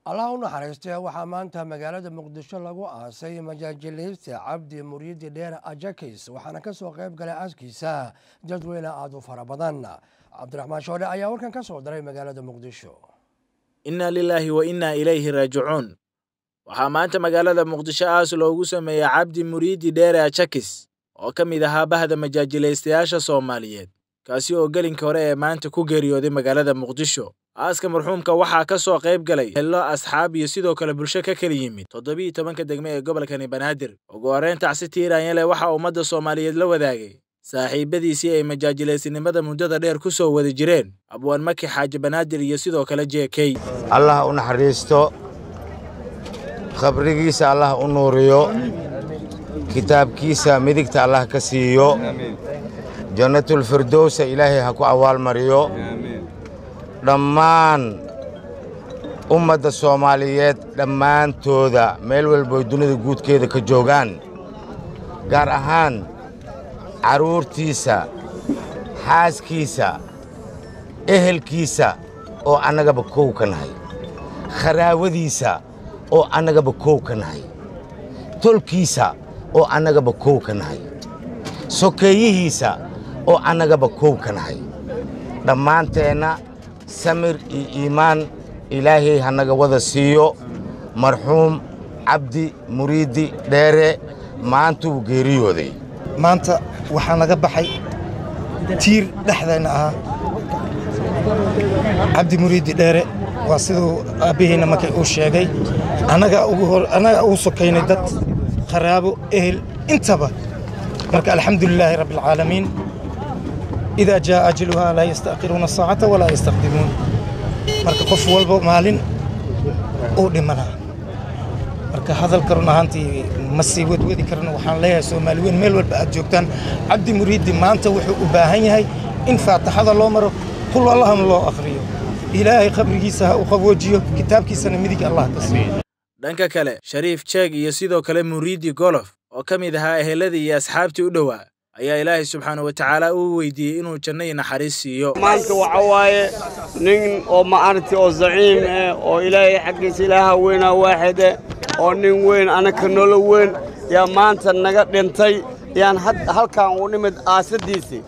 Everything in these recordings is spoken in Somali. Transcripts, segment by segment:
allah u naxariistee waxaa maanta magaalada muqdisho lagu aasay majaajileysta cabdi muriidi dheer ajakis waxaana ka soo qayb galay aaskiisa dadweyne aada u fara badan cabdiraxmaan shoole ayaa warkan ka soo daray magaalada muqdisho inna lilaahi wa innaa ilayhi raajicuun waxaa maanta magaalada muqdisho aas loogu sameeyey cabdi muriidi dheere ajakis oo ka mid ahaa bahda majaajilaystayaasha soomaaliyeed kaasi oo gelinka hore ee maanta ku geeriyooday magaalada muqdisho aaska marxuumka waxaa ka soo qayb galay hello asxaab iyo sidoo kale bulsho ka kala yimid toddobiiyo tobanka degme ee gobolkani banaadir ugu horreyn tacsi tiiraanyale waxaa ummadda soomaaliyeed la wadaagay saaxiibadiisii ay majaajilaysinimada muddada dheer ku soo wada jireen abwaan maki xaaji banaadir iyo sidoo kale j k allah u naxariisto khabrigiisa allah u nuuriyo kitaabkiisa midigta allah ka siiyo jannatulfirdowsa ilaahay ha ku awaalmariyo dhammaan ummadda soomaaliyeed dhammaantooda meel walboy dunida guudkeeda ka joogaan gaar ahaan carruurtiisa xaaskiisa ehelkiisa oo annagaba kow ka nahay kharaawadiisa oo annagaba kow ka nahay tolkiisa oo annagaba kow ka nahay sokeeyihiisa oo annagaba kow ka nahay dhammaanteenna samir iyo iimaan ilaahay hanaga wada siiyo marxuum cabdi muriidi dheere maantuu geeriyooday maanta waxaa naga baxay tiir dhexdeenna ahaa cabdi muriidi dheere waa siduu aabbihiinna markay uu sheegay annagaa ugu sokaynay dad qaraabo ehel intaba marka alxamdulilaahi rabbi alcaalamiin idaa jaa'a ajaluhaa laa yasta'khiruuna saacata walaa yastaqdimuun marka qof walba maalin uu dhimanaa marka hadalka run ahaantii ma sii wadwadi karno waxaan leeyahay soomaali weyn meel walba aad joogtaan cabdi muriidi maanta wuxuu u baahan yahay in faataxada loo maro qul allahna loo akhriyo ilaahay qabrigiisa ha u qaboojiyo kitaabkiisana midig allah ka siiyo dhanka kale shariif jeeg iyo sidoo kale muriidi golof oo ka mid ahaa eheladii iyo asxaabtii u dhowaa ayaa ilaahay subxaana wa tacaala uu weydiiyey inuu janno iyo naxariis siiyo maanta waxa waaye nin oo ma'arti oo zaciim eh oo ilaahay xaggiisa ilaaha weynaa waaxid eh oo nin weyn anaka nolo weyn yaa maanta naga dhintay yaan halkan u nimid aasadiisii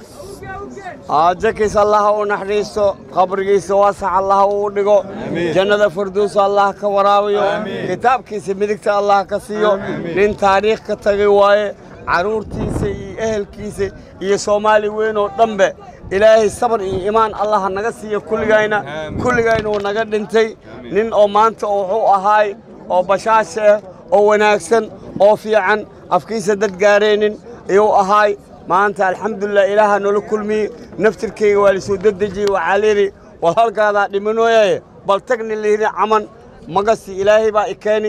jakis allaha u naxariisto qabrigiisa waasax allaha uu dhigo jannada farduusa allah ka waraabayo kitaabkiisa midigta allah ka siiyo nin taariikh ka tagay waaye carruurtiisa iyo ehelkiisa iyo soomaali weyn oo dhanbe ilaahay sabar iyo imaan allaha naga siiyo kulligayna kulligayna uu naga dhintay nin oo maanta wuxuu ahaay oo bashaash ah oo wanaagsan oo fiican afkiisa dad gaaraynin ayuu ahaay maanta alxamdulilah ilaaha noola kulmiyey naftirkayga waa lasoo dedejiyey waxaa layidhi walhalkaadaa dhimanooyaye bal tagni layidhi caman magasi ilaahay baa i keeni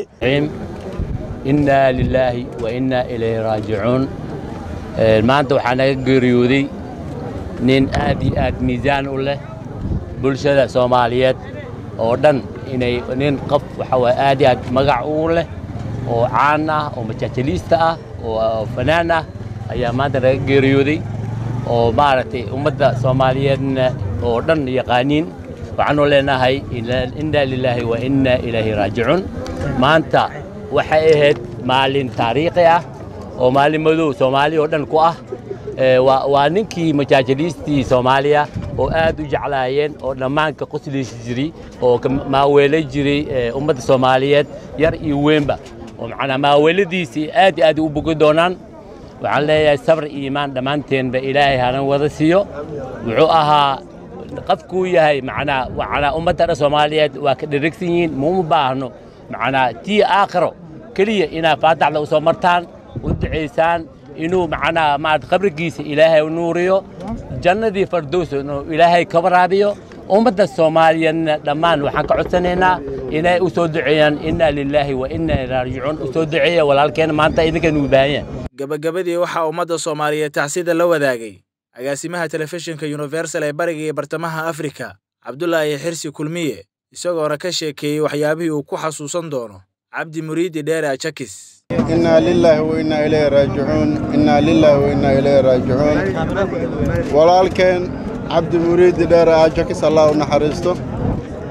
innaa lilaahi wa innaa ilayhi raajicuun maanta waxaa naga geeriyooday nin aad iyo aad miisaan u leh bulshada soomaaliyeed oo dhan inay nin qof waxa waye aad iyo aad magac ugu leh oo caan ah oo majaajiliista ah oo fanaan ah ayaa maanta naga geeriyooday oo maaragtay ummadda soomaaliyeedna oo dhan yaqaaniin waxaanu leenahay innaa lilaahi wa innaa ilayhi raajicuun maanta waxay ahayd maalin taariikhi ah oo maalin madow soomaaliya oo dhan ku ah waa ninkii majaajiliistii soomaaliya oo aad u jeclaayeen oo dhammaanka qoslaysi jiray oo maaweelay jiray ummadda soomaaliyeed yar iyo weynba oo macnaa maaweeladiisii aad iyo aad u bogi doonaan waxaan leeyahay sabr iyo iimaan dhammaanteenba ilaahay hana wada siiyo wuxuu ahaa qofkuu yahay macnaa macnaa ummadda dhan soomaaliyeed waa ka dheragsan yihiin muuma baahno macnaa tii aakhiro keliya inaad faataxda u soo martaan u ducaysaan inuu macnaa maarata qabrigiisa ilaahay u nuuriyo jannadii fardows inuu ilaahay ka waraabiyo ummadda soomaaliyeedna dhammaan waxaan ka codsanaynaa inay u soo duceeyaan innaa lilaahi wa innaa raajicuun u soo duceeya walaalkeena maanta idinkan uu baahan yahay gabagabadii waxaa ummadda soomaaliyeed tacsida la wadaagay agaasimaha telefishinka universal ee bariga iyo bartamaha afrika cabdulaahi xirsi kulmiye isagoona ka sheekeeyey waxyaabihii uu ku xasuusan doono cabdi muriidi dheere ajakis innaa lilaahi wa innaa ilayhi raajicuun innaa lilaahi wa innaa ilayhi raajicuun walaalkeen cabdi muriidi dheere ajakis allah u naxariisto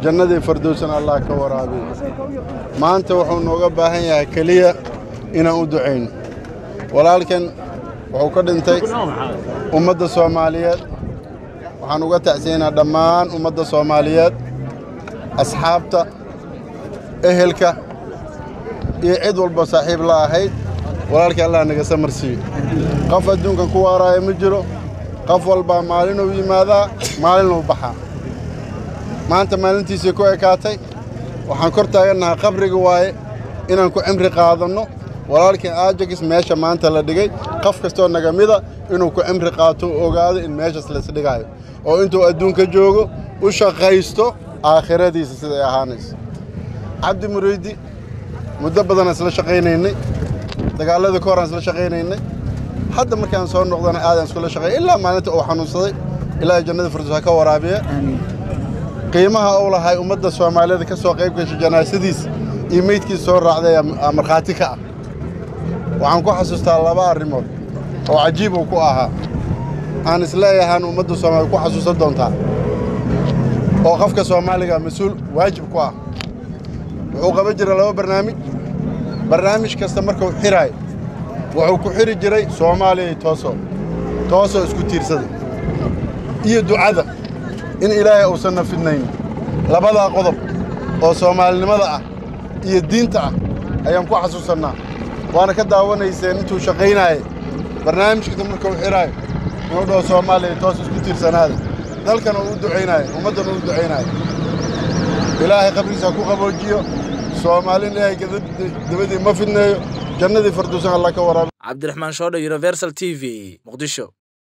jannadii fardowsana allah ka waraabiyo maanta wuxuu nooga baahan yahay keliya inaan u ducayno walaalkan wuxuu ka dhintay ummadda soomaaliyeed waxaan uga tacsiyaynaa dhammaan ummadda soomaaliyeed asxaabta ehelka iyo cid walba saaxiib la ahayd walaalkii allah naga samarsiiyo qof adduunkan ku waaraaya ma jiro qof walbaa maalinuu yimaadaa maalinuu baxaa maanta maalintiisii ku ekaatay waxaan kor taagannahay qabriga waaye inaan ku cimri qaadanno walaalkii aajagis meesha maanta la dhigay qof kastoo naga mida inuu ku cimri qaato u ogaado in meeshaas laisdhigaayo oo intuu adduunka joogo u shaqaysto aakhiradiisa siday ahaanayso cabdi muriidi muddo badanaan isla shaqaynaynay dagaalladii ka horaan isla shaqaynaynay hadda markaan soo noqdana aadaan iskula shaqeey ilaa maalinta uu xanuunsaday ilaahay jannada firdaws ha ka waraabiya qiimaha uu lahay ummadda soomaaliyeed ka soo qayb gashay janaasadiisa iyo meydkiisa soo raacday aa markhaati ka ah waxaan ku xasuustaa laba arrimood oo cajiib uu ku ahaa aan isleeyahaan ummadda soomaaliyed ku xasuusan doontaa oo qofka soomaaliga mas-uul waajib ku ah wuxuu qaban jiray laba barnaamij barnaamij kasta markuu xiraayo wuxuu ku xiri jiray soomaaliyay tooso toosoo isku tiirsada iyo ducada in ilaahay uusanna fidnayn labadaa qodob oo soomaalinimada ah iyo diinta ah ayaan ku xasuusannaa waana ka daawanayseen intuu shaqaynaayay barnaamij kasta markuu xiraayo inuu dhaho soomaaliya toos isku tiirsanaada dalkana uu u ducaynaayo ummaddana uu u ducaynaayo ilaahay qabrigiisa ha ku qaboojiyo soomaalin ilaahay dabadii ma fidneeyo jannadii fardowsan allah ka waraabi cabdiraxmaan shoodho universal t v muqdisho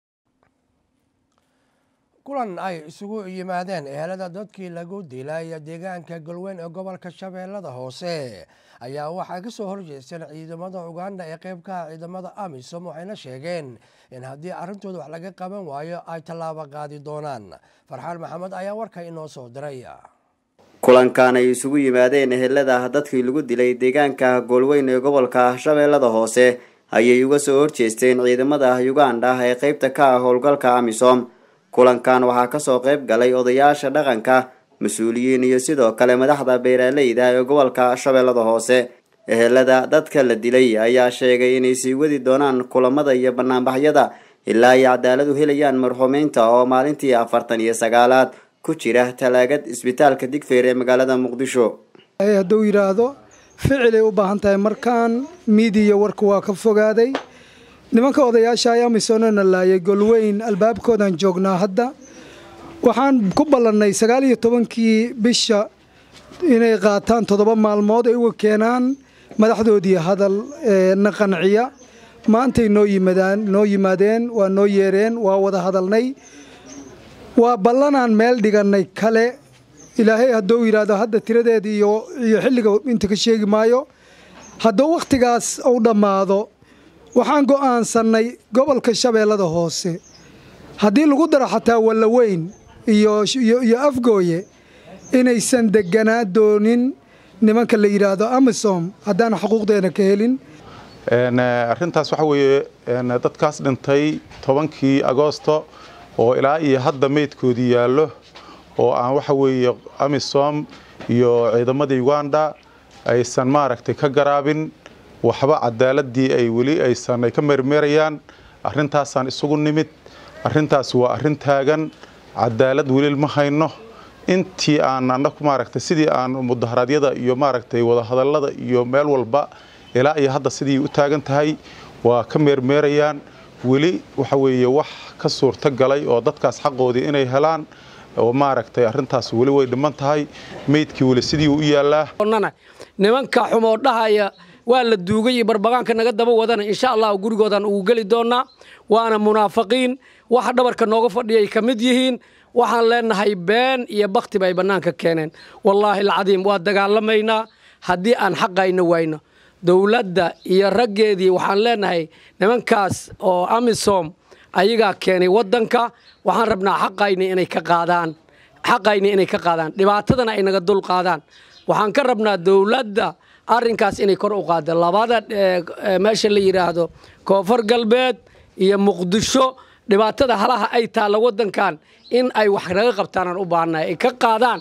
kulan ay isugu yimaadeen ehelada dadkii lagu dilay deegaanka galweyn ee gobolka shabeellada hoose ayaa waxay ka soo horjeesteen ciidamada uganda ee qeybkaha ciidamada amisom waxayna sheegeen in haddii arrintooda wax laga qaban waayo ay tallaabo qaadi doonaan farxaan maxamed ayaa warka inoo soo diray kulankan ay isugu yimaadeen ehelada dadkii lagu dilay deegaanka goolweyn ee gobolka shabeellada hoose ayay uga soo horjeesteen ciidamada uganda ee qeybta ka ah howlgalka amisom kulankan waxaa kasoo qayb galay odayaasha dhaqanka mas-uuliyiin iyo sidoo kale madaxda beeraaleyda ee gobolka shabeellada hoose ehelada dadka la dilay ayaa sheegay inay sii wadi doonaan kulamada iyo banaanbaxyada ilaa ay cadaalad u helayaan marxuumeynta oo maalintii afartan iyo sagaalaad ku jira talaagad isbitaalka digfeer ee magaalada muqdisho hadduu yidhaahdo ficilay u baahan tahay markaan miidiya warka waa ka fogaaday nimanka odayaasha ay amisonona laayay golweyn albaabkoodaan joognaa hadda waxaan ku ballannay sagaal iyo tobankii bisha inay qaataan toddoba maalmood ay uga keenaan madaxdoodii hadal na qanciya maantay noo yimaadaan noo yimaadeen waa noo yeereen waa wada hadalnay waa ballanaan meel dhigannay kale ilaahay hadduu yidhaahdo hadda tiradeeda iyo iyo xilliga inta ka sheegi maayo hadduu wakhtigaas uu dhammaado waxaan go'aansannay gobolka shabeellada hoose haddii lagu daro xataa wallaweyn iyo iyo afgooye inaysan deganaa doonin nimanka la yidhaahdo amisom haddaan xuquuqdeena ka helin arrintaas waxa weeye dadkaas dhintay tobankii agoosto oo ilaa iyo hadda meydkoodii yaallo oo aan waxa weeye amisom iyo ciidamadii uganda aysan maaragtay ka garaabin waxba cadaaladii ay weli aysan ay ka meermeerayaan arrintaasaan isugu nimid arrintaas waa arrin taagan cadaalad weli ma hayno intii aan anaku maaragtay sidii aan mudaharaadyada iyo maaragtay wadahadallada iyo meel walba ilaa iyo hadda sidii u taagan tahay waa ka meermeerayaan weli waxa weeye wax ka suurto galay oo dadkaas xaqoodii inay helaan oo maaragtay arrintaas weli way dhiman tahay meydkii weli sidii u yaallaa nimanka xumoo dhahaya waa la duugay iyo barbagaanka naga daba wadana insha allah gurigoodan ugu geli doonaa waana munaafiqiin waxa dhabarka nooga fadhiyay ka mid yihiin waxaan leenahay been iyo bakti bay bannaanka keeneen wallaahi alcadiim waa dagaalamaynaa haddii aan xaqayna wayno dowladda iyo raggeedii waxaan leenahay nimankaas oo amisom ayagaa keenay waddanka waxaan rabnaa xaqayni inay ka qaadaan xaqayni inay ka qaadaan dhibaatadana ay naga dul qaadaan waxaan ka rabnaa dowladda arrinkaas inay kor u qaada labada meesha la yidhaahdo koonfur galbeed iyo muqdisho dhibaatada halaha ay taalla waddankan in ay wax naga qabtaanaan u baahannahay ay ka qaadaan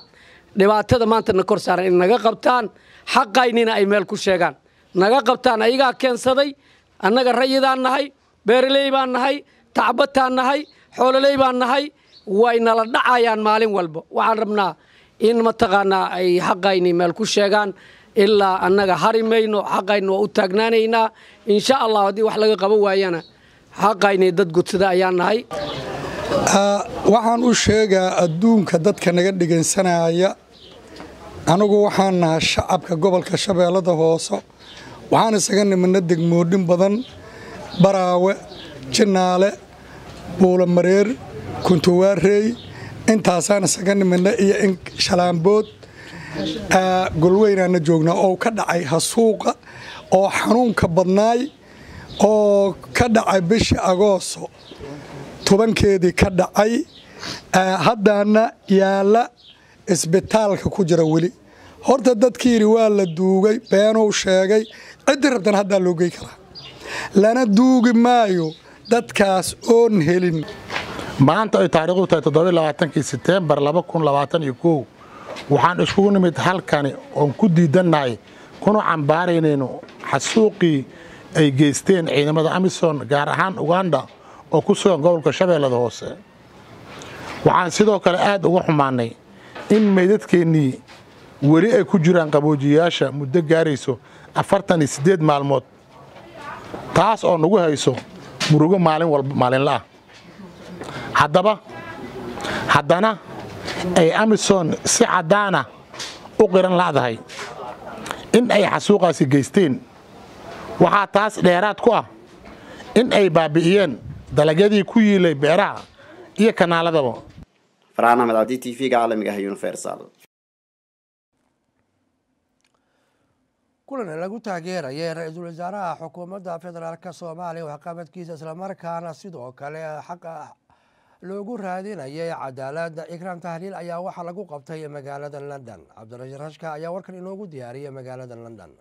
dhibaatada maanta na kor saaran in naga qabtaan xaqaynina ay meel ku sheegaan naga qabtaan ayagaa keensaday annaga rayidaan nahay beeraley baan nahay tacbataan nahay xoololey baan nahay way nala dhacayaan maalin walba waxaan rabnaa in mataqaanaa ay xaqayni meel ku sheegaan ilaa annaga hari mayno xaqayni waa u taagnaanaynaa insha allah haddii wax laga qaban waayana xaqayni dad gudsada ayaan nahay waxaan u sheegaa adduunka dadka naga dhegaysanaya anigu waxaan nahay shacabka gobolka shabeellada hoose waxaan isaga nimidna degmoodhin badan baraawe jinaale buulamareer kuntuwaarey intaasaan isaga nimidna iyo in shalaambood golweynaana joognaa oo ka dhacay hasuuqa oo xanuunka badnaay oo ka dhacay bishii agoosto tobankeedii ka dhacay haddaana yaalla isbitaalka ku jira weli horta dadkii yidhi waa la duugay beenuu sheegay ciddii rabtan haddaa loo gey karaa lana duugi maayo dadkaas oon helin maanta ay taariikhdu tahay toddobailabaatankii seteembar laba kun labaatan iyo kow waxaan iskugu nimid halkani oon ku diidannahay kuna cambaaraynayno xasuuqii ay geysteen ciidamada amisom gaar ahaan uganda oo ku sugan gobolka shabeellada hoose waxaan sidoo kale aad uga xumaannay in meydadkeennii weli ay ku jiraan qaboojiyayaasha muddo gaarayso afartan iyo siddeed maalmood taas oo nagu hayso murugo maalin walba maalinla ah haddaba haddana ay amisom si caddaana u qiran la'dahay in ay xasuuqaasi geysteen waxaa taas dheeraad ku ah in ay baabi'iyeen dalagyadii ku yiilay beeraha iyo kanaaladaba farxaan axmed cabdi t v-ga caalamiga ah universal kulan lagu taageerayay ra-iisul wasaaraha xukuumadda federaalk soomaaliya waxqabadkiisa islamarkaana sidoo kale xaqa loogu raadinayay cadaaladda ikram tahliil ayaa waxaa lagu qabtay magaalada london cabdirashiid rashka ayaa warkan inoogu diyaariyay magaalada london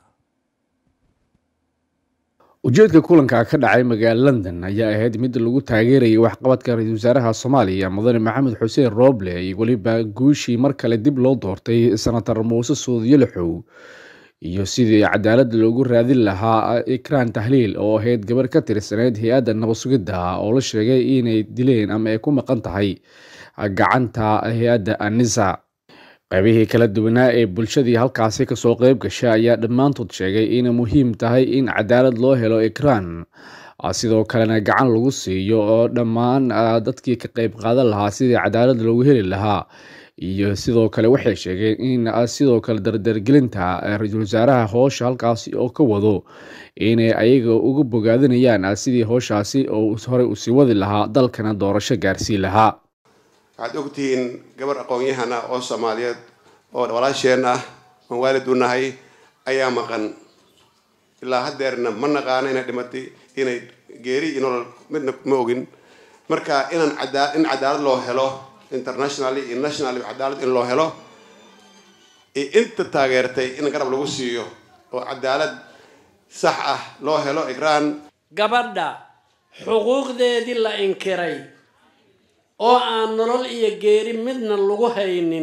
ujeedka kulanka ka dhacay magaala london ayaa ahayd mid lagu taageerayay waxqabadka ra-iisul wasaaraha soomaaliya mudane maxamed xuseen rooble iyo weliba guushii mar kale dib loo doortay senator muuse suudiyo lixow iyo sidii cadaaladda loogu raadin lahaa ikraan tahliil oo ahayd gabar ka tirsaneyd hay-adda nabadsugidda oo la sheegay inay dileen ama ay ku maqan tahay gacanta hay-adda anisa qaybihii kala duwanaa ee bulshadii halkaasi kasoo qeyb gasha ayaa dhammaantood sheegay inay muhiim tahay in cadaalad loo helo ikraan sidoo kalena gacan lagu siiyo oo dhammaan dadkii ka qeyb qaadan lahaa sidii cadaalad loogu heli lahaa iyo sidoo kale waxay sheegeen in sidoo kale dardargelinta ra-iisul wasaaraha howsha halkaasi oo ka wado inay ayaga uga bogaadinayaan sidii howshaasi oo horey usii wadi lahaa dalkana doorasho gaarsiin lahaa waxaad ogtihiin gabar aqoon-yahan ah oo soomaaliyeed oo walaasheen ah oon waalid u nahay ayaa maqan ilaa haddeerna ma naqaano inay dhimatay inay geeri iyo nolol midna ma ogin marka inaan cadaa in cadaalad loo helo internationally iyo nationally cadaalad in loo helo iyo inta taageertay in garab lagu siiyo oo cadaalad sax ah loo helo igraan gabadha xuquuqdeedii la inkiray oo aan nolol iyo geeri midna lagu haynin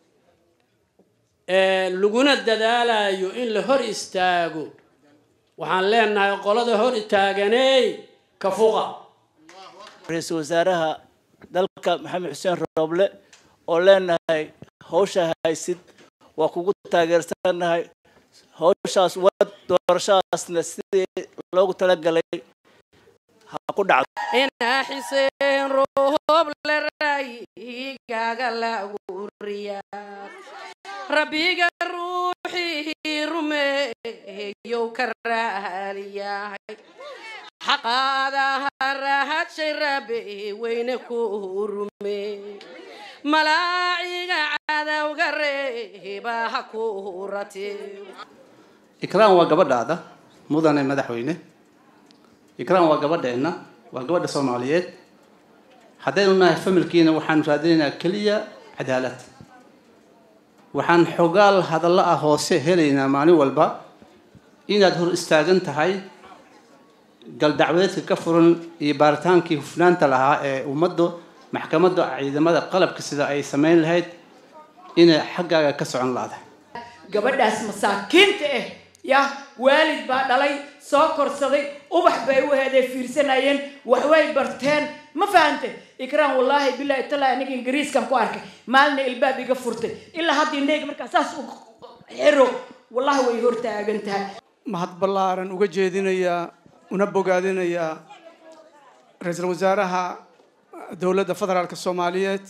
laguna dadaalayo in la hor istaago waxaan leenahay qolada hor taaganey ka fuqa ra-iisul wasaaraha dalka maxamed xuseen rooble oo leenahay hawsha haysid waa kugu taageersanahay hawshaas wad doorashadaasna sidii loogu talagalay ha ku dhacdo inaa xiseen rooble raayigaaga laguuriya rabbiga ruuxii rumeeyow ka raaliyahay xaqaadaha rahadshay rabe weyne ku rume malaaciga cadowga reeba ha ku rate ikraan waa gabadhaada mudane madaxweyne ikraan waa gabadheenna waa gabadha soomaaliyeed haddaynu nahay familkiina waxaanu raadinaynaa keliya cadaalad waxaan xogaal hadallo ah hoose helaynaa maalin walba inaad hor istaagan tahay galdacwadeedka ka furan iyo baaritaankii hufnaanta lahaa ee ummaddu maxkamadda ciidamada qalabka sida ay samayn lahayd inay xaggaaga ka socon laadahay gabadhaas masaakiinta ah yah waalid baa dhalay soo korsaday ubax bay u heeday fiirsanayeen waxbay barteen ma fahante ikraan wallaahi bilaahi talaa aniga ingiriiskan ku arkay maalina ilbaab iga furtay ilaa hadda indhayga markaa saas u xiro wallahi way hortaagan tahay mahad ballaaran uga jeedinayaa una bogaadinayaa ra-iisul wasaaraha dowladda federaalka soomaaliyeed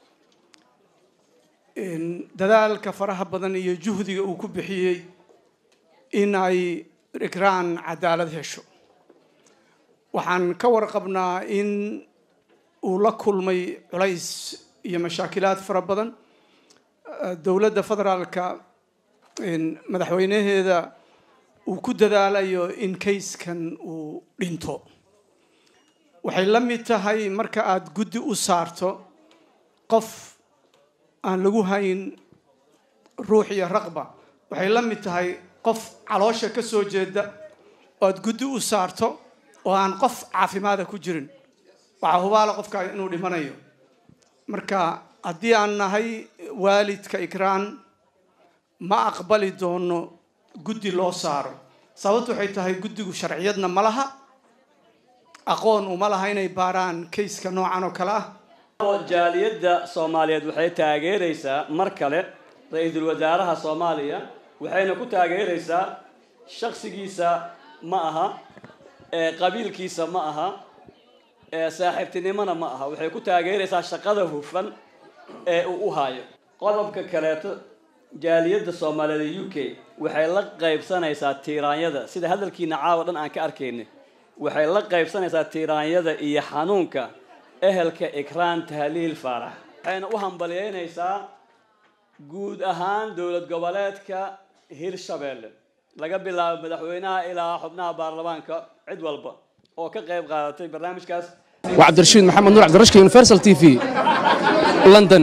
dadaalka faraha badan iyo juhdiga uu ku bixiyey in ay ikraan cadaalad hesho waxaan ka warqabnaa in uu la kulmay culays iyo mashaakilaad fara badan dowladda federaalka madaxweynaheeda uu ku dadaalayo in kayskan uu dhinto waxay la mid tahay marka aada guddi u saarto qof aan lagu hayn ruux iyo raqba waxay la mid tahay qof caloosha ka soo jeeda oo aad guddi u saarto oo aan qof caafimaada ku jirin waxaa hubaala qofkaa inuu dhimanayo marka haddii aan nahay waalidka ikraan ma aqbali doono guddi loo saaro sababtu waxay tahay guddigu sharciyadna ma laha aqoon uma laha inay baaraan kayska noocan oo kale ah jaaliyadda soomaaliyeed waxay taageeraysaa mar kale ra-iisul wasaaraha soomaaliya waxayna ku taageeraysaa shaksigiisa ma aha qabiilkiisa ma aha saaxiibtinimona ma aha waxay ku taageeraysaa shaqada hufan ee uu u hayo qodobka kaleeto jaaliyadda soomaaliyeed ee u k waxay la qaybsanaysaa tiiraanyada sida hadalkiina caawa dhan aan ka arkaynay waxay la qaybsanaysaa tiiraanyada iyo xanuunka ehelka ikraan tahliil faarax waxayna u hambalyeynaysaa guud ahaan dowlad goboleedka hirshabeelle laga bilaabo madaxweynaha ilaa xubnaha baarlamaanka cid walba oo ka qayb qaadatay barnaamijkaas waa cabdirashiid maxamed nuur cabdirashka universal t v london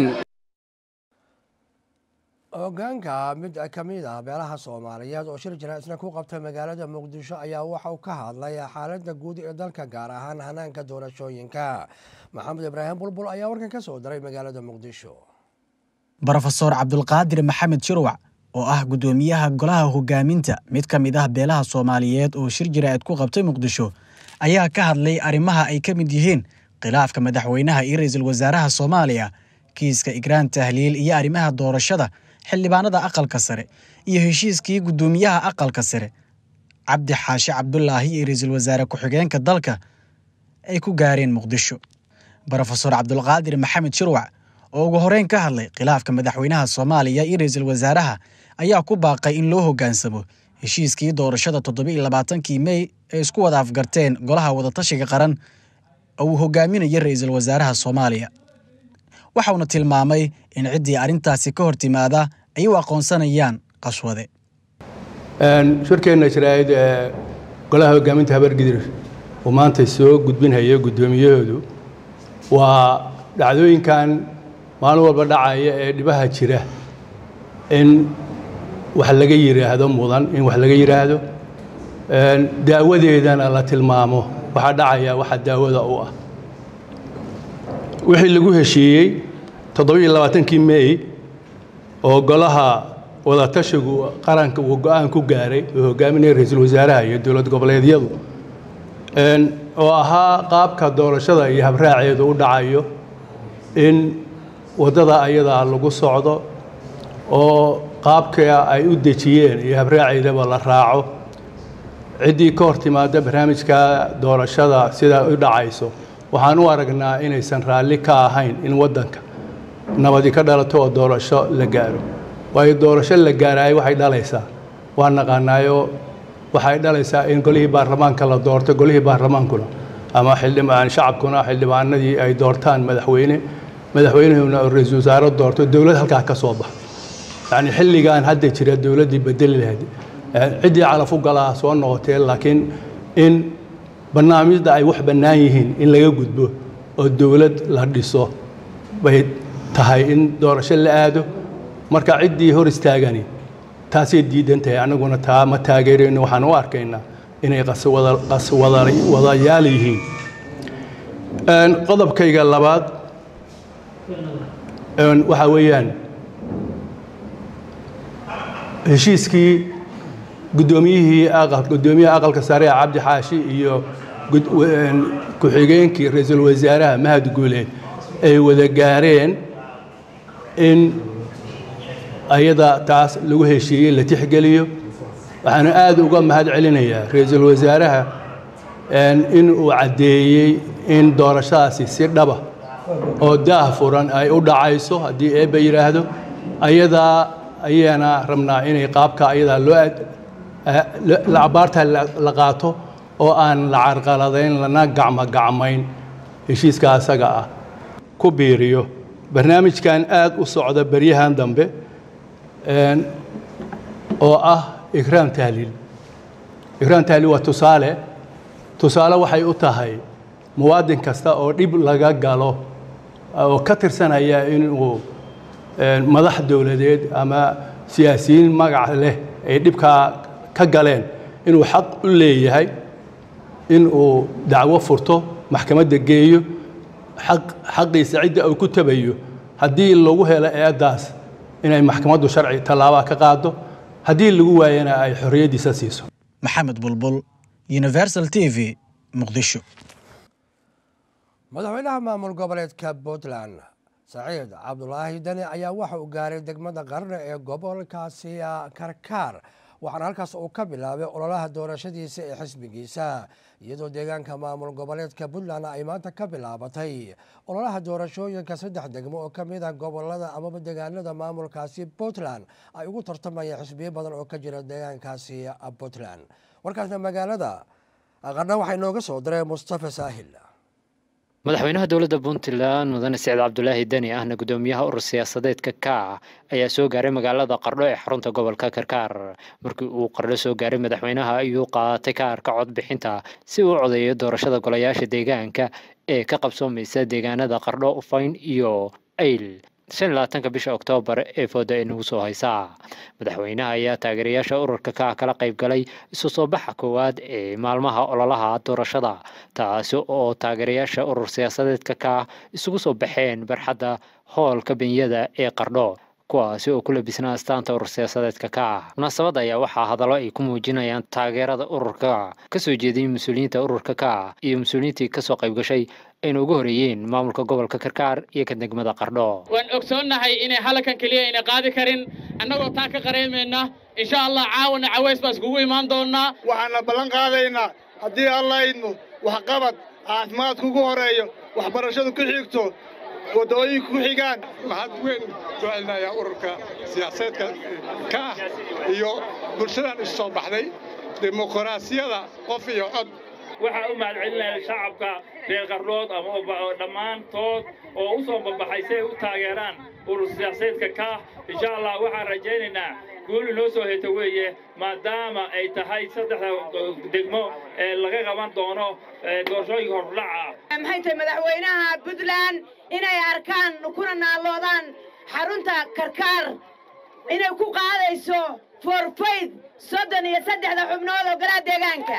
hogaanka mid ka mid ah beelaha soomaaliyeed oo shir jira isna ku qabtay magaalada muqdisho ayaa waxa uu ka hadlay xaaladda guud ee dalka gaar ahaan hanaanka doorashooyinka maxamed ibraahim bulbul ayaa warkan ka soo diray magaalada muqdisho brofesor cabdulqaadir maxamed shirwac oo ah guddoomiyaha golaha hogaaminta mid ka mid ah beelaha soomaaliyeed oo shir jira-eed ku qabtay muqdisho ayaa ka hadlay arrimaha ay ka mid yihiin khilaafka madaxweynaha iyo ra-iisul wasaaraha soomaaliya kiiska igraan tahliil iyo arrimaha doorashada xildhibaanada aqalka sare iyo heshiiskii guddoomiyaha aqalka sare cabdi xaashi cabdulaahi iyo ra-iisul wasaare ku-xigeenka dalka ay ku gaareen muqdisho brofesor cabdulqaadir maxamed shirwac oo ugu horeyn ka hadlay khilaafka madaxweynaha soomaaliya iyo ra-iisul wasaaraha ayaa ku baaqay in loo hoggaansamo heshiiskii doorashada toddobiiyo labaatankii mey ee isku wada afgarteen golaha wadatashiga qaran oo uu hogaaminayo ra-iisul wasaaraha soomaaliya waxauna tilmaamay in ciddii arrintaasi ka hor timaada ay u aqoonsanayaan qaswade shirkeenna jaraa'id ee golaha hogaaminta habargidir uu maanta soo gudbinhayo guddoomiyahoodu waa dhacdooyinkan maalin walba dhacaya ee dhibaha jira in wax laga yidhaahdo mudan in wax laga yidhaahdo daawadeedana la tilmaamo waxaa dhacaya waxa daawada u ah wixii lagu heshiiyey toddobiiyo labaatankii mey oo golaha wadatashigu qaranka uu go-aan ku gaaray oo hogaaminaya ra-iisul wasaaraha iyo dowlad goboleedyadu oo ahaa qaabka doorashada iyo habraaceedu u dhacayo in waddada ayadaa lagu socdo oo qaabka ay u dejiyeen iyo habraaceedaba la raaco ciddii ka hor timaada barnaamijka doorashada sidaa u dhacayso waxaan u aragnaa inaysan raalli ka ahayn in waddanka nabadi ka dhalato oo doorasho la gaaro waayo doorasho la gaaraayo waxay dhalaysaa waa naqaanaayo waxay dhalaysaa in golihii baarlamaanka la doorto golihii baarlamaankuna ama xildhibaan shacabkuna xildhibaanadii ay doortaan madaxweyne madaxweynehuna oo ra-iisul wasaare doorto dowlad halkaa ka soo baxo yacni xilligan hadda jira dowladdii bedeli lahayd ciddii calaf u galaa soo noqotee laakiin in barnaamijda ay wax bannaan yihiin in laga gudbo oo dowlad la dhiso bay tahay in doorasho la aado marka ciddii hor istaagani taasay diidan tahay annaguna taa ma taageerayno waxaan u arkaynaa inay qaswadayaal yihiin qodobkayga labaad waxaa weeyaan heshiiskii guddoomiyihii aqal guddoomiyaha aqalka sare ee cabdi xaashi iyo ku-xigeenkii ra-iisul wasaaraha mahad guuleed ay wada gaareen in ayada taas lagu heshiiyey la tixgeliyo waxaana aad uga mahad celinayaa ra-iisul wasaaraha in uu caddeeyey in doorashadaasi si dhaba oo daah furan ay u dhacayso haddii eebba yidhaahdo ayadaa ayaana rabnaa inay qaabka ayadaa loo abaarta la qaato oo aan la carqaladayn lana gacmo gacmayn heshiiska asaga ah ku biiriyo barnaamijkan aad u socda beryahan dambe oo ah ikraam tahliil ikraam tahliil waa tusaale tusaale waxay u tahay muwaadin kasta oo dhib laga galo oo ka tirsanaya inuu madax dowladeed ama siyaasiyiin magac leh ay dhibkaa ka galeen inuu xaq u leeyahay inuu dacwo furto maxkamadda geeyo xaqiisa cidda uu ku tabayo haddii lagu helo eeddaas inay maxkamaddu sharci tallaabaa ka qaado haddii lagu waayana ay xorriyaddiisa siiso maxamed bulbul universal t v muqdisho madaxweynaha maamul goboleedka puntland saciid cabdulaahi dani ayaa waxa uu gaaray degmada qarne ee gobolkaasi karkaar waxaana halkaas uu ka bilaabay ololaha doorashadiisa ee xisbigiisa iyadoo deegaanka maamul goboleedka puntland ay maanta ka bilaabatay ololaha doorashooyinka saddex degmo oo kamid ah gobolada amaba deegaanada maamulkaasi puntland ay ugu tartamayeen xisbiyo badan oo ka jira deegaankaasi puntland warkaasna magaalada qarna waxaa inooga soo diray mustafa saahil madaxweynaha dowladda puntland mudane siciid cabdulaahi deni ahna guddoomiyaha urur siyaasadeedka kaac ayaa soo gaaray magaalada qardho ee xarunta gobolka karkaar markii uu qardho soo gaaray madaxweynaha ayuu qaatay kaarka codbixinta si uu codeeyo doorashada golayaasha deegaanka ee ka qabsoomaysa deegaanada qardho ufayn iyo ayl shan iyo labaatanka bisha oktoobar ee fooda ay nagu soo haysaa madaxweynaha ayaa taageerayaasha ururka ka kala qayb galay isu soo baxa koowaad ee maalmaha ololaha doorashada taasi oo taageerayaasha urur siyaasadeedka ka isugu soo baxeen barxadda hoolka benyada ee qardho kuwaasi oo ku labisnaa astaanta urur siyaasadeedka ka ah munaasabadda ayaa waxaa hadallo ay ku muujinayaan taageerada ururka kasoo jeediyey mas-uuliyiinta ururka ka iyo mas-uuliyiintii kasoo qayb gashay ayna ugu horeeyeen maamulka gobolka karkaar iyo ka degmada qardho waan ogsoonnahay inay halkan keliya ayna qaadi karin annagoo taa ka qareemayna insha allah caawana caways baa iskugu imaan doonnaa waxaana ballan qaadaynaa haddii alla idmo waxqabad caafimaadku ugu horeeyo waxbarashadu ku xigto waddooyinku ku xigaan mahad weyn soo celinayaa ururka siyaasadeedka ka ah iyo bulshadan isu soo baxday dimuqraasiyada qof iyo cod waxaa u mahadcelinaya shacabka reer qardhood ama dhammaantood oo u soo babaxay si ay u taageeraan urur siyaasadeedka kaah insha allah waxaan rajaynaynaa guul inoo soo heta weeye maadaama ay tahay saddexda degmo ee laga qaban doono doorashooyinka hordhaca maxay tahay madaxweynaha puntland inay arkaan kuna naalloodaan xarunta karkaar inay ku qaadayso forfayd soddon iyo saddexda xubnood oo golaha deegaanka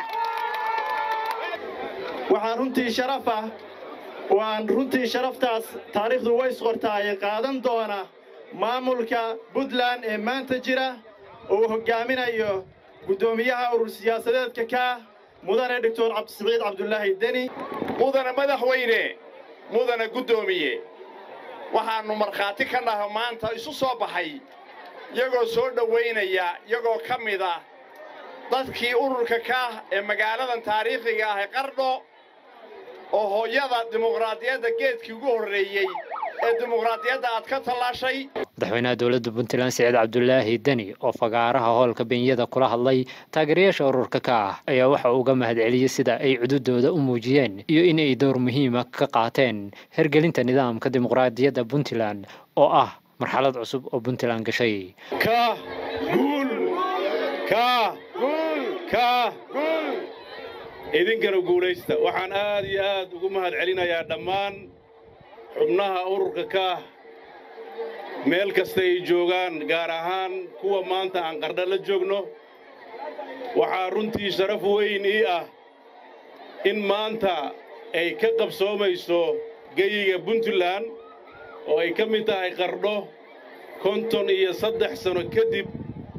waxaan runtii sharaf ah waan runtii sharaftaas taariikhdu way isqortaaye qaadan doona maamulka puntland ee maanta jira oo uu hoggaaminayo guddoomiyaha urur siyaasadeedka ka mudane doctor cabdisiciid cabdulaahi deni mudane madaxweyne mudane guddoomiye waxaannu markhaati ka naha maanta isu soo baxay iyagoo soo dhowaynaya iyagoo ka mid ah dadkii ururka kaah ee magaaladan taariikhiga ah ee qardho oo hooyada dimuqraadiyadda geedkii ugu horreeyey ee dimuqraadiyadda aad ka tallaashay madaxweynaha dowladda puntland siciid cabdulaahi deni oo fagaaraha hoolka benyada kula hadlay taageerayaasha ururka ka ah ayaa waxa uu uga mahadceliyey sida ay cududooda u muujiyeen iyo in ay door muhiima ka qaateen hergelinta nidaamka dimuqraadiyadda puntland oo ah marxalad cusub oo puntland gashay kaah guul kaah guul kaah guul idinkana guulaysta waxaan aad iyo aad ugu mahad celinayaa dhammaan xubnaha ururka kaah meel kasta ay joogaan gaar ahaan kuwa maanta aan qardha la joogno waxaa runtii sharaf weyn ii ah in maanta ay ka qabsoomayso geyiga puntland oo ay ka mid tahay qardho konton iyo saddex sano kadib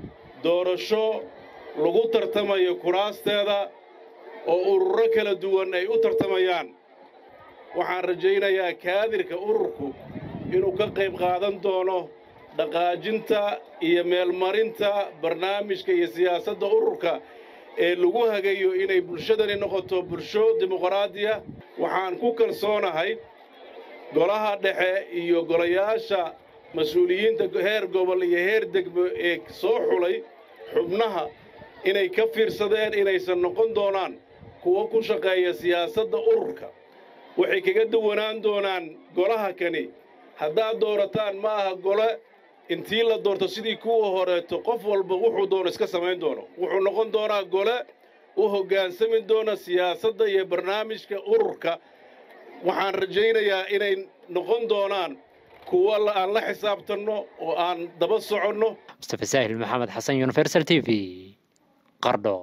doorasho lagu tartamayo kuraasteeda oo ururo kala duwan ay u tartamayaan waxaan rajaynayaa kaadirka ururku inuu ka qayb qaadan doono dhaqaajinta iyo meelmarinta barnaamijka iyo siyaasadda ururka ee lagu hagayo inay bulshadani noqoto bulsho dimuqraadiya waxaan ku kalsoonahay golaha dhexe iyo golayaasha mas-uuliyiinta heer gobol iyo heer degmo ee soo xulay xubnaha inay ka fiirsadeen inaysan noqon doonaan kuwo ku shaqeeya siyaasadda ururka waxay kaga duwanaan doonaan golaha kani haddaad doorataan ma aha gole intii la doorto sidii kuwa horeeto qof walba wuxuu doono iska samayn doono wuxuu noqon doonaa gole u hoggaansami doona siyaasadda iyo barnaamijka ururka waxaan rajaynayaa inay noqon doonaan kuwo aan la xisaabtanno oo aan daba soconno mustafa saahil maxamed xasan universal t v qardho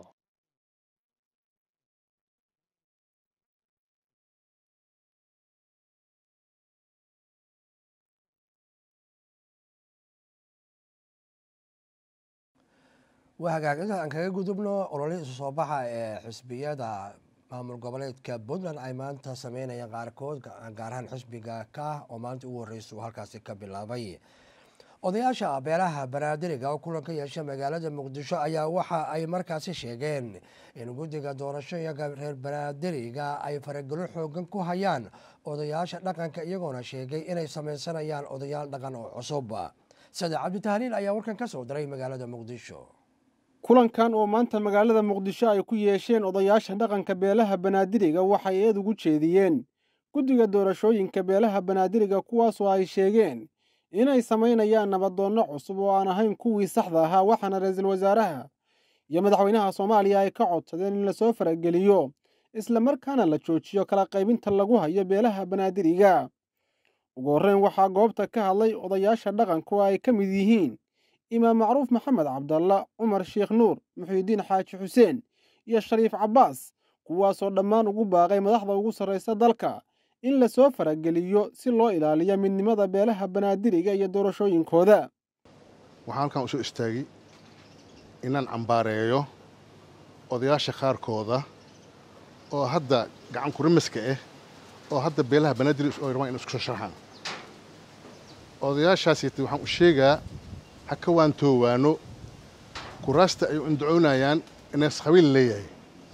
waa hagaag inta aan kaga gudubno ololihii isu soo baxa ee xisbiyada maamul goboleedka puntland ay maanta sameynayaan qaarkood gaar ahaan xisbiga ka oo maanta ugu horreysa uu halkaasi ka bilaabay odayaasha beelaha banaadiriga oo kulan ka yeesha magaalada muqdisho ayaa waxa ay markaasi sheegeen in guddiga doorashooyinka reer banaadiriga ay faragelo xoogan ku hayaan odayaasha dhaqanka iyagoona sheegay inay sameysanayaan odayaal dhaqan oo cusub sade cabditahliil ayaa warkan ka soo diray magaalada muqdisho kulankan oo maanta magaalada muqdisho ay ku yeesheen odayaasha dhaqanka beelaha banaadiriga waxay eed ugu jeediyeen guddiga doorashooyinka beelaha banaadiriga kuwaasoo ay sheegeen inay samaynayaan nabadoonno cusub oo aan ahayn kuwii saxda ahaa waxaana ra-iisul wasaaraha iyo madaxweynaha soomaaliya ay ka codsadeen in lasoo farageliyo isla markaana la joojiyo kala qaybinta lagu hayo beelaha banaadiriga ugu horreyn waxaa goobta ka hadlay odayaasha dhaqanka oo ay ka mid yihiin imaam macruuf maxamed cabdalla cumar sheekh nuur muxiidiin xaaji xuseen iyo shariif cabbaas kuwaasoo dhammaan ugu baaqay madaxda ugu sarraysa dalka in lasoo farageliyo si loo ilaaliyo midnimada beelaha banaadiriga iyo doorashooyinkooda waxaan halkan usoo istaagay inaan cambaareeyo odayaasha qaarkooda oo hadda gacan kurimiska ah oo hadda beelaha banaadir oo rabaan in isku soo sharxaan odayaashaasi waxaan u sheegaa ha ka waantoowaano kuraasta ay undacoonayaan inays qabiil leeyahay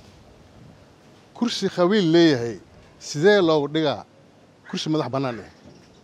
kursi qabiil leeyahay sidee loogu dhigaa kursi madax bannaan eh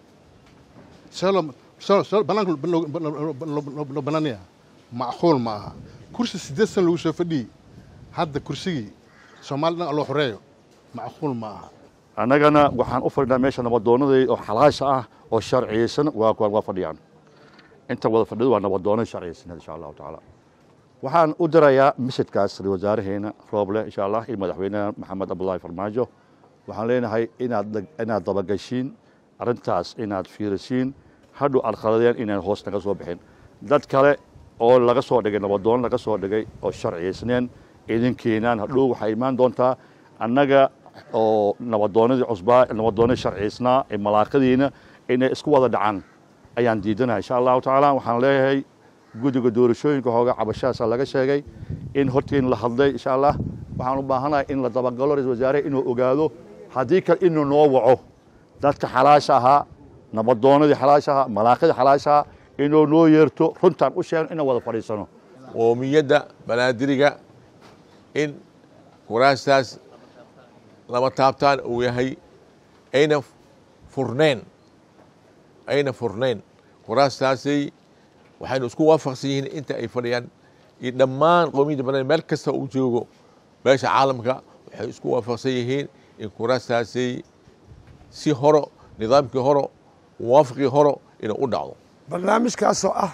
bannaanka loo bannaanaya macquul ma aha kursi siddeed san lagu soo fadhiyey hadda kursigii soomaali dhan loo xoreeyo macquul ma aha annagana waxaan u fadhinaa meesha nabadoonnadii oo xalaasha ah oo sharciyeysan waa fadhiyaan inta wada fadhidu waa nabadoono sharciyeysan insha allahu tacaala waxaan u dirayaa misidkaas ra wasaaraheena rooble insha allah iyo madaxweynaha maxamed cabdullaahi farmaajo waxaan leenahay inaad inaad dabagashiin arrintaas inaad fiirisiin hadhow aad khaladeen inaan hoos naga soo bixin dad kale oo laga soo dhigay nabadoon laga soo dhigay oo sharciyeysneen idin keenaan hadhow waxay imaan doontaa annaga oo nabadoonadii cusbaa nabadoonadii sharciyeysnaa ee malaaqadiina inay isku wada dhacaan ayaan diidanahay insha allahu tacaala waxaan leeyahay guddiga doorashooyinka hooga cabashadaasa laga sheegay in hortiin la hadlay insha allah waxaan u baahanahay in la dabagalo ra-isul wasaare inuu ogaado haddii kale inuu noo waco dadka xalaasha ahaa nabadoonadii xalaasha ahaa malaaqadii xalaasha ahaa inuu noo yeerto runtaan u sheegno inaan wada fadhiisano qoomiyadda banaadiriga in kuraastaas lama taabtaan uu yahay ayna furnayn ayna furnayn kuraastaasay waxaynu isku waafaqsan yihiin inta ay fadhiyaan iyo dhammaan qoomiyadda banaadiriga meel kasta uu joogo meesha caalamka waxay isku waafaqsan yihiin in kuraastaasay si horo nidaamkii horo muwaafaqii horo inuu u dhacdo barnaamijkaasoo ah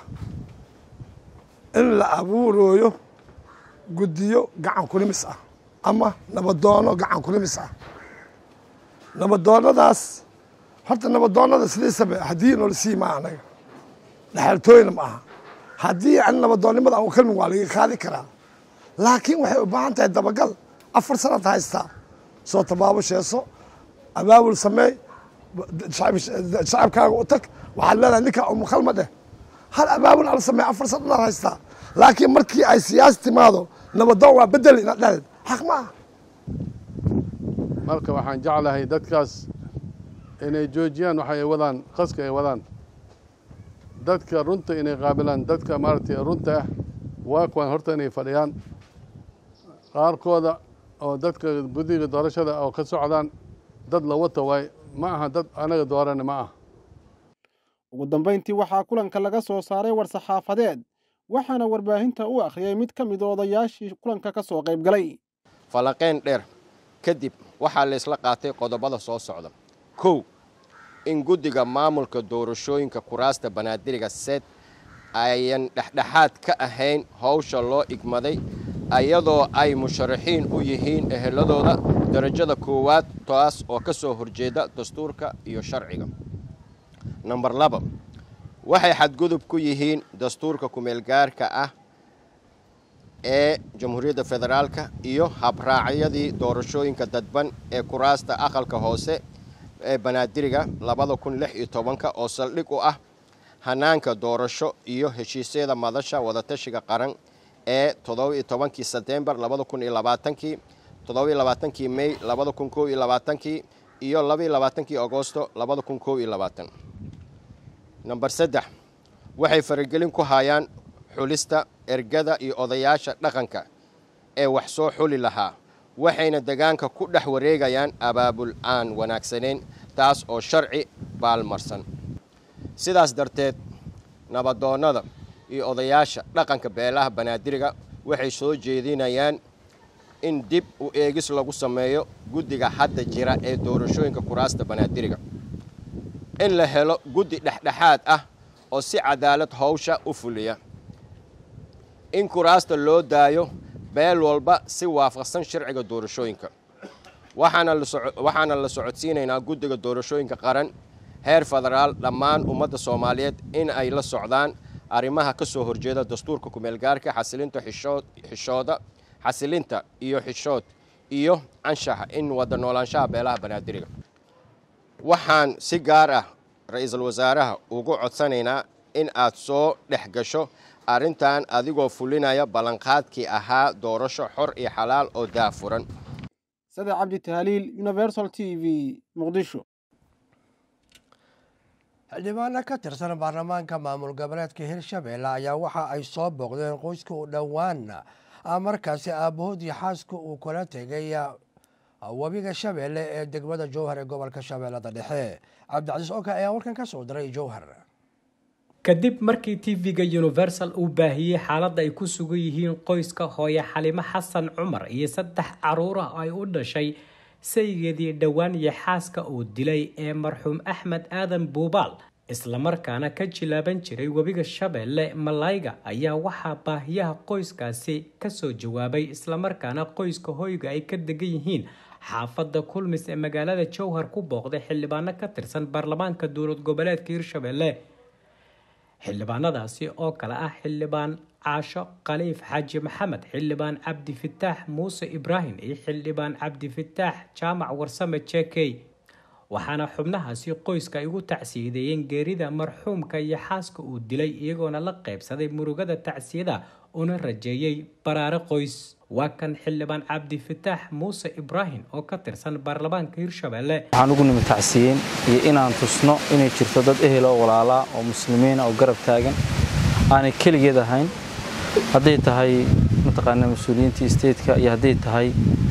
in la abuurooyo guddiyo gacan kurimis ah ama nabadoono gacan kurimis ah nabadoonadaas horta nabadoonada sidiisaba haddii noola sii maa anaga dhexaltooyna ma aha haddii an nabadoonnimada aan kalmin waa laga qaadi karaa laakiin waxay u baahan tahay dabagal afar sanad haystaa soo tabaabusheeso abaabul sameey shacabkaaga u tag waxaad leedahay ninkaa umukhalma dheh hal abaabul ala sameey afar sanadaad haystaa laakiin markii ay siyaasi timaado nabadoon waa bedel ina dhalid xaq ma aha marka waxaan jeclahay dadkaas inay joojiyaan waxa ay wadaan qaska ay wadaan dadka runta inay qaabilaan dadka maaragtay runta ah waa kuwan horta inay fadhiyaan qaarkooda oo dadka guddiga doorashada oo ka socdaan dad la wata waay ma aha dad anaga doorana ma ah ugu dambayntii waxaa kulanka laga soo saaray war-saxaafadeed waxaana warbaahinta u akhriyey mid ka mid odayaashii kulanka ka soo qayb galay falaqayn dheer kadib waxaa la isla qaatay qodobada soo socda kow in guddiga maamulka doorashooyinka kuraasta banaadiriga seed ayan dhexdhexaad ka ahayn howsha loo igmaday iyadoo ay musharaxiin u yihiin eheladooda darajada koowaad taas oo ka soo horjeeda dastuurka iyo sharciga namber laba waxay xadgudub ku yihiin dastuurka kumeelgaarka ah ee jamhuuriyadda federaalka iyo habraacyadii doorashooyinka dadban ee kuraasta aqalka hoose ee banaadiriga labada kun lix iyo tobanka oo saldhig u ah hanaanka doorasho iyo heshiisyada madasha wadatashiga qaran ee toddoba-iyo tobankii setembar labada kun iyo labaatankii toddoba-iyo labaatankii mey labada kun kow iyo labaatankii iyo labaiyo labaatankii agosto labada kun kow iyo labaatan namber saddex waxay faragelin ku hayaan xulista ergada iyo odayaasha dhaqanka ee wax soo xuli lahaa waxayna degaanka ku dhex wareegayaan abaabul aan wanaagsanayn taas oo sharci baalmarsan sidaas darteed nabadoonnada iyo odayaasha dhaqanka beelaha banaadiriga waxay soo jeedinayaan in dib u eegis lagu sameeyo guddiga hadda jira ee doorashooyinka kuraasta banaadiriga in la helo guddi dhexdhexaad ah oo si cadaalad howsha u fuliya in kuraasta loo daayo beel walba si waafaqsan sharciga doorashooyinka waxaana la socodsiinaynaa guddiga doorashooyinka qaran heer federaal dhammaan ummadda soomaaliyeed in ay la socdaan arrimaha ka soo horjeeda dastuurka kumeelgaarka xasilinta xishooda xasilinta iyo xishood iyo anshaxa in wada noolaanshaha beelaha banaadiriga waxaan si gaar ah ra-iisul wasaaraha ugu codsanaynaa in aad soo dhex gasho arrintan adigoo fulinaya ballanqaadkii ahaa doorasho xor iyo xalaal oo daafuran sade cabdi tahliil universal t v muqdisho xildhibaano ka tirsan baarlamaanka maamul goboleedka hirshabeelle ayaa waxa ay soo booqdeen qoyska u dhowaan markaasi aabbahood iyo xaaska uu kula tegay webiga shabeelle ee degmada jowhar ee gobolka shabeellada dhexe cabdicasiis oka ayaa warkan ka soo diray jowhar kadib markii tv-ga universal uu baahiyey xaaladda ay ku sugan yihiin qoyska hooye xalimo xasan cumar iyo saddex caruura ay u dhashay saygeedii dhowaan iyo xaaska uu dilay ee marxuum axmed aadan buubaal islamarkaana ka jilaaban jiray webiga shabeelle malayga ayaa waxaa baahiyaha qoyskaasi kasoo jawaabay islamarkaana qoyska hoyga ay ka degan yihiin xaafadda kulmis ee magaalada jowhar ku booqday xildhibaano ka tirsan baarlamaanka dowlad goboleedka hirshabeelle xildhibaanadaasi oo kale ah xildhibaan caasho khaliif xaaji maxamed xildhibaan cabdifataax muuse ibraahim iyo xildhibaan cabdifataax jaamac warsame jekey waxaana xubnahaasi qoyska ay ugu tacsiyadeeyeen geerida marxuumka iyo xaaska uu dilay iyagoona la qaybsaday murugada tacsiyada una rajeeyey baraare qoys waa kan xildhibaan cabdifataax muuse ibraahim oo ka tirsan baarlamaanka hirshabeelle waxaan ugu nimi tacsiyeyn iyo inaan tusno inay jirto dad ehel oo walaalaa oo muslimiina oo garab taagan aanay keligeed ahayn hadday tahay mataqaana mas-uuliyiintii stateka iyo hadday tahay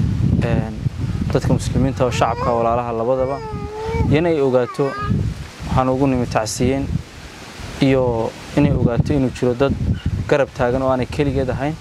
dadka muslimiinta oo shacabka walaalaha labadaba iyo inay ogaato waxaan ugu nimi tacsiyeyn iyo inay ogaato inuu jiro dad garab taagan oo aanay keligeed ahayn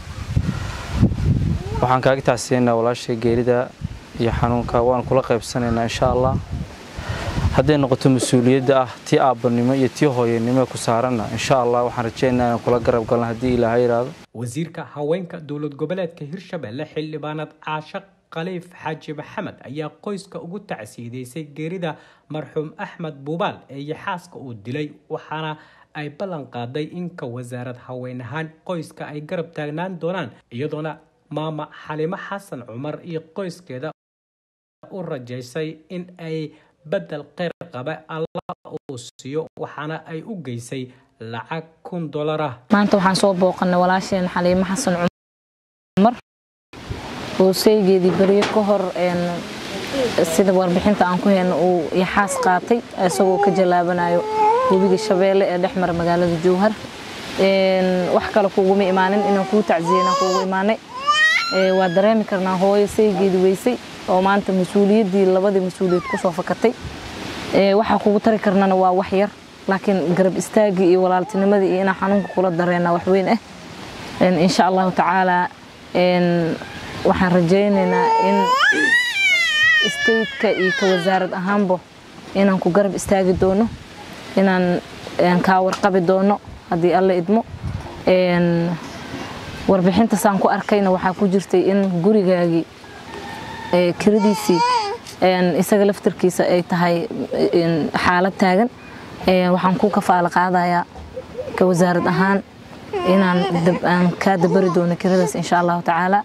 waxaan kaaga tacsiyeynaa walaashay geerida iyo xanuunka waan kula qaybsanaynaa insha allah hadday noqoto mas-uuliyadda ah tii aabbanimo iyo tii hooyanimo ku saaranna insha allah waxaan rajaynaynaa inaan kula garab galno haddii ilaahay yidhaahdo wasiirka haweenka dowlad goboleedka hirshabeelle xildhibaanad caasho khaliif xaaji maxamed ayaa qoyska ugu tacsiideysay geerida marxuum axmed buubaal ee yaxaaska uu dilay waxaana ay ballan qaaday inka wasaarad haween ahaan qoyska ay garab taagnaan doonaan iyadoona maama xalimo xasan cumar iyo qoyskeeda u rajaysay in ay bedel kheyr qaba allah uu siiyo waxaana ay u geysay lacag kun dolar ah maanta waxaan soo booqanay walaasheen xaliimo xasan cumar oo saygeedii beriyo ka hor sida warbixinta aan ku heyno uu yaxaas qaatay isagoo ka jallaabanayo webiga shabeelle ee dhex mara magaalada jowhar wax kale kuuguma imaanin inaan kuu tacsiyeyna kuugu imaanay waa dareemi karnaa hooyo saygeedii weysay oo maanta mas-uuliyaddii labadii mas-uuliyaed kusoo fakatay waxaa kugu tari karnana waa wax yar laakiin garab istaagii iyo walaaltinimadii iyo inaan xanuunka kula dareena wax weyn ah insha allahu tacaala waxaan rajaynaynaa in stateka iyo ka wasaarad ahaanba inaan ku garab istaagi doono inaan kaa warqabi doono haddii alla idmo warbixintaasaan ku arkayna waxaa ku jirtay in gurigaagii kiradiisii isaga laftarkiisa ay tahay xaalad taagan waxaan ku kafaalo qaadayaa ka wasaarad ahaan inaan kaa dabari doono kiradaas insha allahu tacaala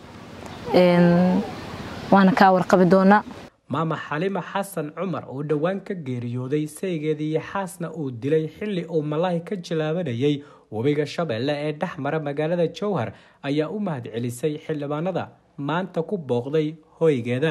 waana kaa warqabi doonaa maama xalima xasan cumar oo dhowaan ka geeriyooday saygeedii yaxaasna uu dilay xilli uu malaahi ka jilaabanayay webiga shabeelle ee dhex mara magaalada jowhar ayaa u mahad celisay xildhibaanada maanta ku booqday hoygeeda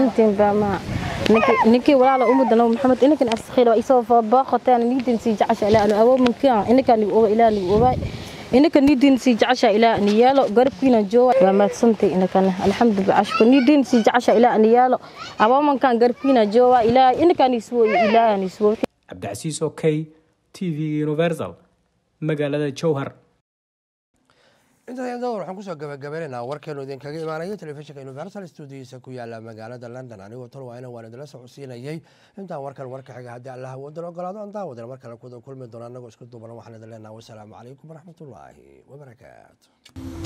ninkii walaala umudana maxamed inakan askhiil waa isoo booqotaan niidin sii jacasha ilaa anu awoomankaan inakan oga ilaa nigu ogaay inaka niidin sii jacasha ilaa ani yaalo garabkiina jooga waa maadsantay inakana alxamdulillah ashku niidin sii jacasha ilaa ani yaalo awoomankaan garabkiina jooga ilaa inakan iswo ilaa iswo cabdicasiis okey t v universal magaalada jowhar intaas dowr waxaan kusoo gabagabaynaynaa warkeenu idinkaga imaanaya telefishinka universal stuudiyiisa ku yaala magaalada london anigoo tal waa ina waan idinla socodsiinayay intaan warkan warka xiga haddii allaha wadan ogolaado aan daawadana mar kale kuda kulmi doona annagoo isku duuban waxaan idin leenaha wasalaamu calaykum waraxmatullaahi wabarakaatu